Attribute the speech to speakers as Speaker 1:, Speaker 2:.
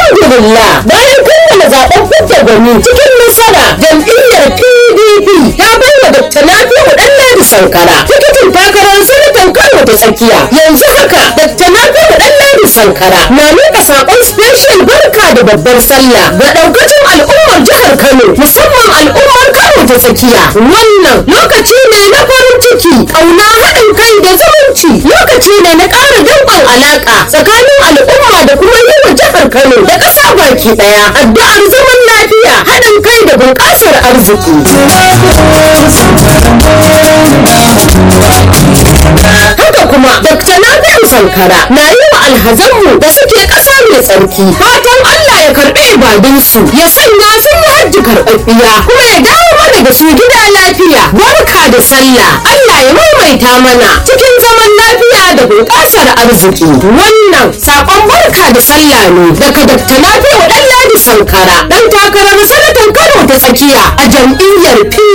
Speaker 1: alhamdulillah bayan kammala zaben fidda gwani cikin nasara jam'iyyar pdp ta bai wa dr nafi'u dan ladi sankara tikitin takarar sanatan kano ta tsakiya yanzu haka dr nafi'u dan ladi sankara na miƙa saƙon special barka da babbar sallah ga ɗaukacin al'ummar jihar kano musamman al'ummar kano ta tsakiya wannan lokaci ne na farin ciki ƙauna haɗin kai da zumunci lokaci ne na ƙara danƙon alaƙa tsakanin al'umma da kuma yi wa jihar kano da ƙasa baki ɗaya addu'ar zaman lafiya haɗin kai da bunƙasar arziki haka kuma dr nafi'u sankara na yi wa alhazanmu da suke ƙasa mai tsarki fatan allah ya karɓi ibadunsu ya sanya sun yi hajji karɓaɓɓiya kuma ya dawo mana da su gida lafiya barka da sallah allah ya maimaita mana cikin zaman lafiya da bunƙasar arziki wannan saƙon barka da sallah ne daga dr nafi'u ɗan ladi sankara ɗan takarar sanatan kano ta tsakiya a jam'iyyar p